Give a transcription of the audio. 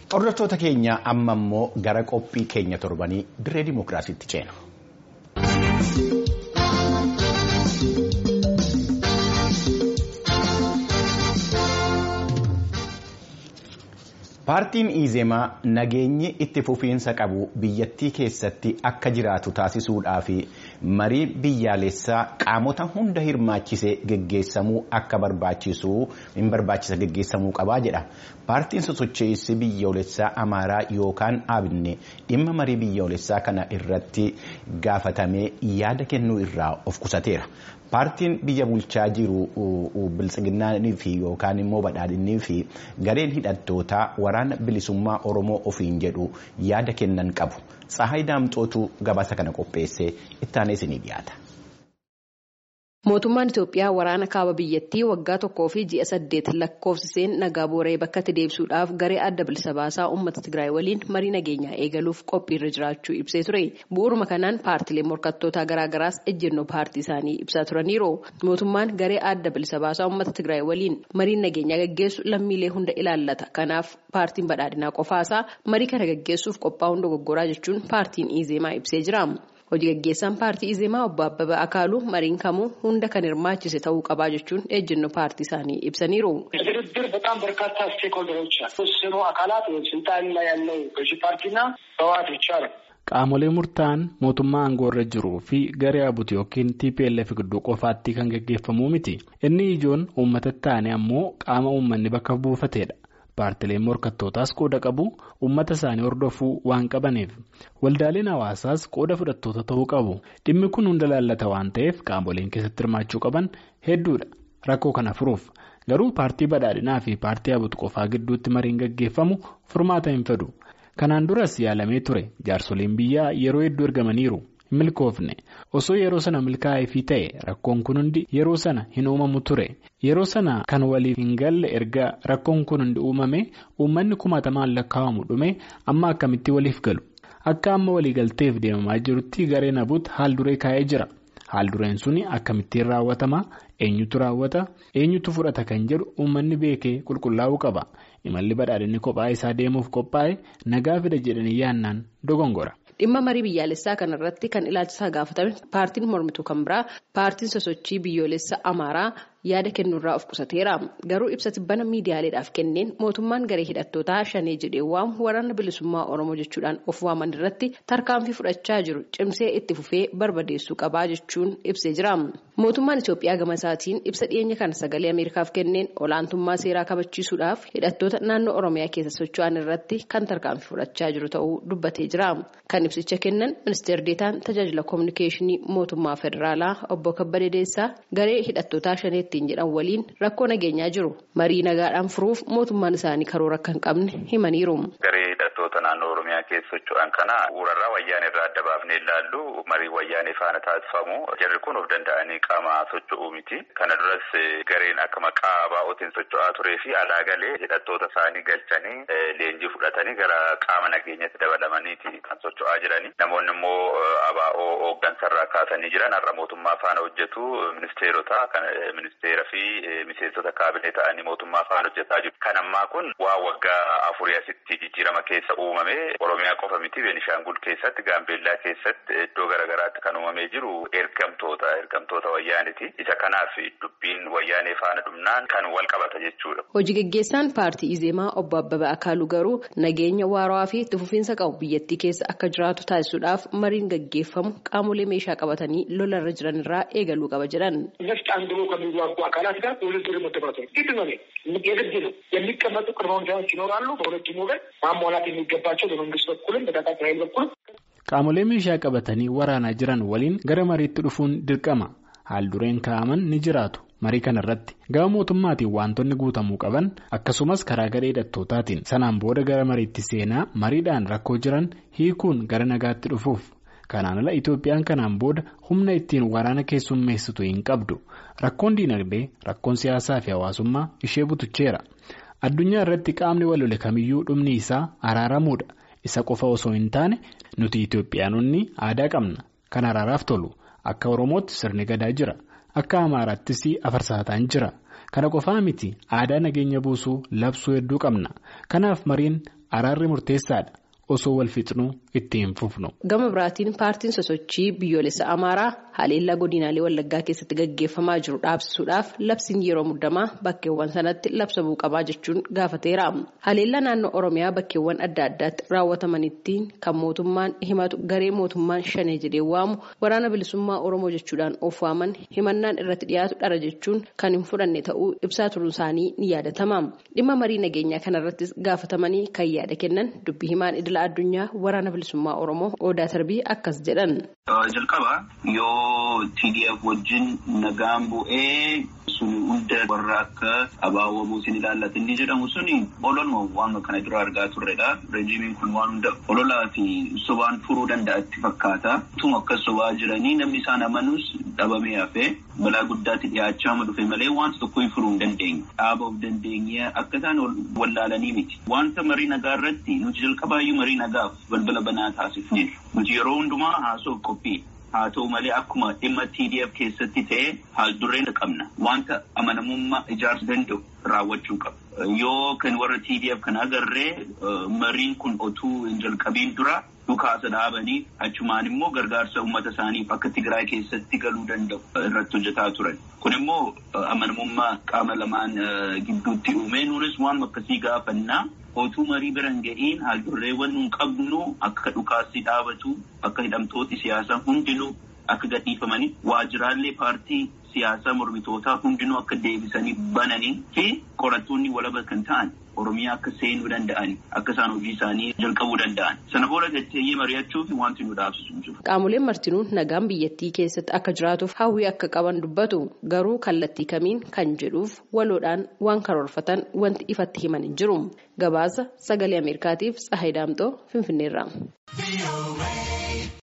Hordoftoota keenya amma immoo gara qophii keenya torbanii dirree dimookiraasiitti ceena. Paartiin Izemaa nageenyi itti fufiinsa qabu biyyattii keessatti akka jiraatu taasisuudhaa fi marii biyyaalessaa qaamota hunda hirmaachisee geggeessamuu akka barbaachisu hin barbaachisa geggeessamuu qabaa jedha. Paartiin sosocheessi biyyoolessaa Amaaraa yookaan Abinne dhimma marii biyyoolessaa kana irratti gaafatamee yaada kennuu irraa of qusateera. Paartiin biyya bulchaa jiru biltsiginnaanii fi yookaan immoo badhaadhinnii fi gareen hidhattootaa waraana bilisummaa Oromoo ofiin jedhu yaada kennan qabu. Tsahaay Daamxootu gabaasa kana qopheessee ittaanee isinii dhiyaata. Mootummaan Itoophiyaa waraana kaaba biyyattii waggaa tokkoo fi ji'a saddeet lakkoofsiseen nagaa booree bakkatti deebisuudhaaf garee adda bilisa baasaa uummata Tigraay waliin marii nageenyaa eegaluuf qophiirra jiraachuu ibsee ture. Bu'uuruma kanaan paartilee morkattootaa garaagaraas ejjennoo paartii isaanii ibsaa turaniiru. Mootummaan garee adda bilisa baasaa uummata Tigraay waliin mariin nageenyaa gaggeessu lammiilee hunda ilaallata. Kanaaf paartiin badhaadhinaa qofaasaa marii kana gaggeessuuf qophaa'uun dogoggoraa jechuun paartiin Izeemaa ibsee jira. Hojii gaggeessaan paartii Izeemaa obbo Abbabaa Akaaluu mariin kamuu hunda kan hirmaachise ta'uu qabaa jechuun ejjennoo paartii isaanii ibsaniiru. ድርድር በጣም በርካታ ስቴክሆልደሮች ተወሰኑ አካላት ስልጣን ላይ ያለው ገዢ ፓርቲና ህወሓት ብቻ ነው። Qaamolee murtaa'an mootummaa aangoorra jiruu fi garee abuti yookiin TPLF gidduu qofaatti kan gaggeeffamuu miti. Inni ijoon uummata taane ammoo qaama uummanni bakka buufateedha. Paartileen morkattootaas qooda qabu uummata isaanii hordofuu waan qabaniif waldaaleen hawaasaas qooda fudhattoota ta'uu qabu dhimmi kun hunda laallata waan ta'eef qaamoleen keessatti hirmaachuu qaban hedduudha rakkoo kana furuuf garuu paartii badhaadhinaa fi paartii abutu qofaa gidduutti mariin gaggeeffamu furmaata hin fedhu kanaan duras yaalamee ture jaarsoliin biyyaa yeroo hedduu ergamaniiru. milkoofne osoo yeroo sana milkaa'eefii ta'e rakkoon kun hundi yeroo sana hin uumamu ture yeroo sana kan waliif hin galle erga rakkoon kun hundi uumame uummanni kumaatamaan lakkaa'amu dhume amma akkamitti waliif galu akka amma waliigalteef deemamaa jirutti gareen abuut haal duree kaa'ee jira haal dureen suni akkamittiin raawwatama eenyutu raawwata eenyutu fudhata kan jedhu uummanni beekee qulqullaa'uu qaba imalli badhaadhinni kophaa isaa deemuuf qophaa'e nagaa fida jedhanii yaannaan dogongora. Dhimma marii biyyaalessaa kanarratti kan ilaalchisaa gaafatame paartiin mormituu kan biraa paartiin sosochii biyyoolessa Amaaraa yaada kennuurraa of qusateera. Garuu ibsa tibbana miidiyaaleedhaaf kenneen mootummaan garee hidhattootaa shanee jedhee waamu waraana bilisummaa Oromoo jechuudhaan of waaman irratti tarkaanfii fudhachaa jiru cimsee itti fufee barbadeessuu qabaa jechuun ibsee jira. Mootummaan Itoophiyaa gama isaatiin ibsa dhiyeenya kana sagalee Ameerikaaf kenneen olaantummaa seeraa kabachiisuudhaaf hidhattoota naannoo Oromiyaa keessa socho'an irratti kan tarkaanfii fudhachaa jiru ta'uu dubbatee jira. Kan ibsicha kennan ministeer deetaan tajaajila koominikeeshinii mootummaa federaalaa obbo Kabbadee Deessaa garee hidhattootaa shanee ittiin jedhan waliin rakkoo nageenyaa jiru marii nagaadhaan furuuf mootummaan isaanii karoora akka hin qabne himaniiru. Garee hidhattoota naannoo Oromiyaa keessa socho'an kana bu'uurarraa wayyaanee irraa adda baafnee ilaallu marii wayyaanee faana taasifamu jarri kun of danda'anii qaama socho'uu miti. Kana duras gareen akka maqaa baa'ootiin socho'aa turee fi alaa galee hidhattoota isaanii galchanii leenjii fudhatanii gara qaama nageenyatti dabalamaniiti kan socho'aa jirani. Namoonni immoo abaa'oo hooggansarraa kaasanii jiran har'a mootummaa faana hojjetu ministeerota kan ministeera fi miseensota kaabinee ta'anii mootummaa faana hojjetaa jiru. Kan ammaa kun waa waggaa afurii asitti jijjiirama keessa uumame Oromiyaa qofa miti Beenishaangul keessatti Gaambeellaa keessatti iddoo garaagaraatti kan uumamee jiru ergamtoota ergamtoota wayyaaniti. Isa kanaaf dubbiin wayyaanee faana dhumnaan kan wal qabata jechuudha. Hojii gaggeessaan paartii Izeemaa obbo Abbabaa Akaaluu garuu nageenya waaraa fi itti fufiinsa qabu biyyattii keessa akka jiraatu taasisuudhaaf mariin gaggeeffamu qaamolee meeshaa qabatanii lolarra jiran irraa eegaluu qaba jedhan. ነፍጥ አንግቦ ከሚዋጉ አካላት ጋር ውድድር መደባቸው ግድ ነው። የግድ ነው። የሚቀመጡ ቅድመ ሁኔታዎች ይኖራሉ። በሁለቱም ወገን ማሟላት የሚገባቸው በመንግስት በኩልም በታጣቂ ኃይል በኩልም Qaamolee meeshaa qabatanii waraanaa jiran waliin gara mariitti dhufuun dirqama. Haal dureen kaa'aman ni jiraatu. Marii kanarratti gama mootummaatiin wantoonni guutamuu qaban akkasumas karaa garee hidhattootaatiin sanaan booda gara mariitti seenaa mariidhaan rakkoo jiran hiikuun gara nagaatti dhufuuf. Kanaan ala Itoophiyaan kanaan booda humna ittiin waraana keessummeessitu hin qabdu. Rakkoon diinagdee, rakkoon siyaasaa fi hawaasummaa ishee butucheera. Addunyaa irratti qaamni walole kamiyyuu dhumni isaa araaramuudha. Isa qofa osoo hin taane nuti Itoophiyaanonni aadaa qabna. Kan araaraaf tolu. Akka Oromootti sirni gadaa jira. Akka Amaaraattis afarsaataan jira. Kana qofaa miti aadaa nageenya buusuu labsuu hedduu qabna. Kanaaf mariin araarri murteessaadha. osoo wal fixnuu ittiin fufnu. Gama biraatiin paartiin sosochii biyyoolessa Amaaraa haleellaa godinaalee Wallaggaa keessatti gaggeeffamaa jiru dhaabsisuudhaaf labsiin yeroo muddamaa bakkeewwan sanatti labsamuu qabaa jechuun gaafateera. Haleellaa naannoo Oromiyaa bakkeewwan adda addaatti raawwatamanitti kan mootummaan himatu garee mootummaan shanee jedhee waamu waraana bilisummaa Oromoo jechuudhaan of waaman himannaan irratti dhiyaatu dhara jechuun kan hin fudhanne ta'uu ibsaa turuun isaanii ni yaadatama. Dhimma marii nageenyaa kanarrattis gaafatamanii kan yaada kennan dubbii himaan idila addunyaa waraana bilisummaa oromoo odaa tarbii akkas jedhan. jalqaba yoo TDF wajjin nagaan bu'ee sun hunda warra akka abaawwamuu sin ilaallatan ni jedhamu suni ololuma waan kana dura argaa turredha. Rejiimiin kun waan hunda ololaa fi sobaan furuu danda'atti fakkaata. Tuma akkas sobaa jiranii namni isaan amanus dhabamee hafee balaa guddaatti dhiyaachaa ma dhufe malee wanta tokko hin furuu hin dandeenye. Dhaaba of dandeenye akka isaan wallaalanii miti. Wanta marii nagaa irratti nuti jalqabaayyuu marii nagaaf balbala banaa taasifneerra. Nuti yeroo hundumaa haasoof qophii. Haa ta'u malee akkuma dhimma TDF keessatti ta'e haal dureen qabna. Wanta amanamummaa ijaarsuu danda'u raawwachuu qaba. Yoo kan warra TDF kan agarree mariin kun otuu hin jalqabiin dura dhukaasa dhaabanii achumaan immoo gargaarsa uummata isaaniif akka Tigraay keessatti galuu danda'u irratti hojjetaa turan. Kun immoo amanamummaa qaama lamaan gidduutti uume nuunis waan akkasii gaafannaa. Otuu marii bira hin ga'iin haaldurreewwan nun qabnu akka dhukaasni dhaabatu akka hidhamtooti siyaasaa hundinuu akka gadhiifamanii waajjiraalee paartii siyaasaa mormitootaa hundinuu akka deebisanii bananii fi qorattoonni walaba kan ta'an Oromiyaa akka seenuu danda'an akka isaan hojii isaanii jalqabuu danda'an sana booda gateeyyee mari'achuuf wanti nu dhaabsisu jiru. Qaamoleen martinuu nagaan biyyattii keessatti akka jiraatuuf hawwii akka qaban dubbatu garuu kallattii kamiin kan jedhuuf waloodhaan waan karoorfatan wanti ifatti himan hin jiru. Gabaasa sagalee Ameerikaatiif Tsahayi Daamxoo Finfinneerraa.